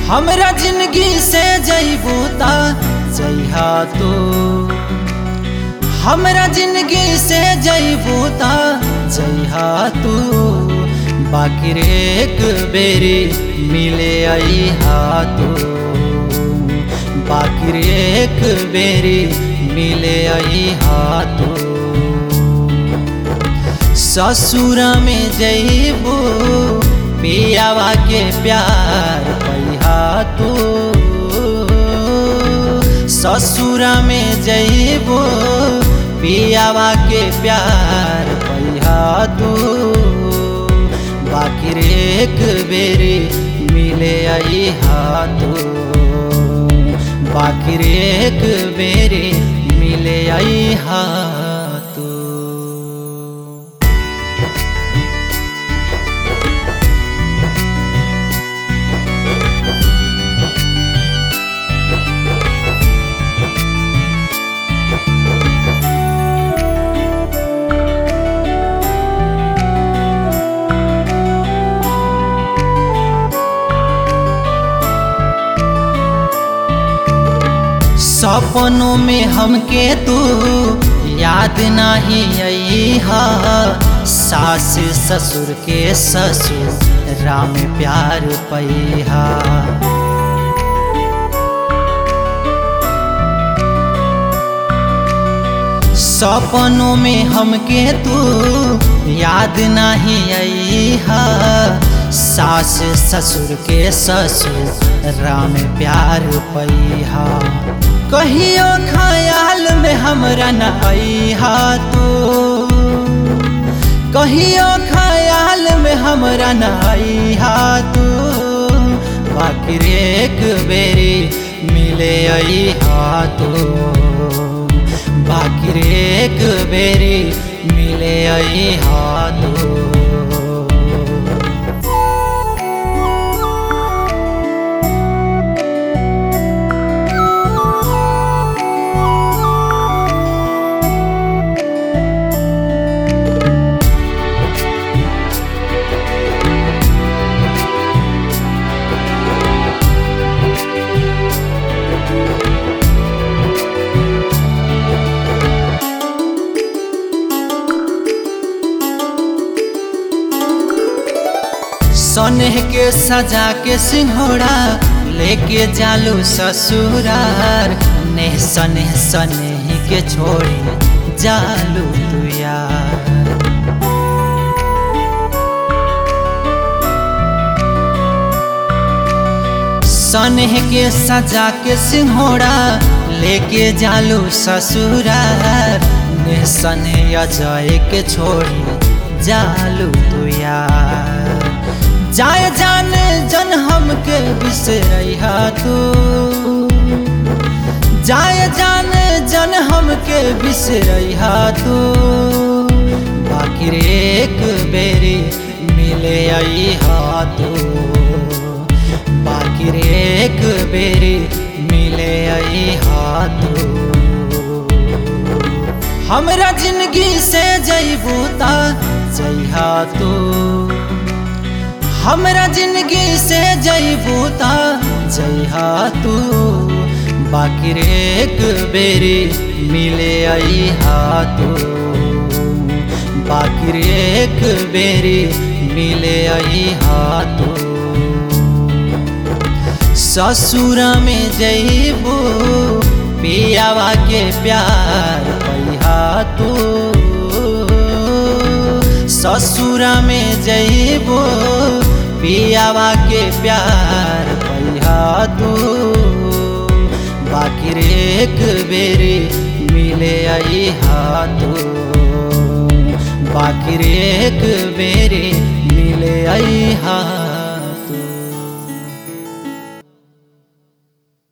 हमरा जिंदगी से जइबू ता जइहा तू हमरा जिंदगी से जइबू ता जइहा तू बाकी रे एक बेरी मिले अइहा तू बाकी रे एक बेरी मिले अइहा तू ससुर में जइबू पियावा के प्यार पैहा तू ससुर में जइबू पियावा के प्यार पैहा तू बाकी रे एक बेरी मिले अइहा तू बाकी रे एक बेरी मिले अइहा तू सपनों में हमके तू याद नहीं अइहा सास ससुर के ससुर राम प्यार पैहा सपनों में हमके तू याद नहीं अइहा सास ससुर के ससुर राम प्यार पैहा कहियो ख्याल में हमरा न अइहा तू कहियो ख्याल में हमरा न अइहा तू बाकी रे एक बेरी मिले अइहा तू बाकी रे एक बेरी मिले अइहा तू सनेह के सजा के सिंहोड़ा लेके जालू ससुरार नेह सनेह सनेह के छोड़े जालू तू यार सनेह के सजा के सिंहोड़ा लेके जालू ससुरार नेह सनेह अजय के छोड़े जालू तू यार जाए जाने जन हमके बिसरैहा तू जाए जाने जन हमके बिसरैहा तू बाकी रे एक बेरी मिले अइहा तू बाकी रे एक बेरी मिले अइहा तू हमरा जिंदगी से जइबू ता जइहा तू हमरा जिंदगी से जइबू ता जइहा तू बाकी रे एक बेरी मिले अइहा तू बाकी रे एक बेरी मिले अइहा तू ससुर में जइबू पियावा के प्यार पैहा तू ससुर में जइबो पियावा के प्यार पैहा तू बाकी रे एक बेरी मिले अइहा तू बाकी रे एक बेरी मिले अइहा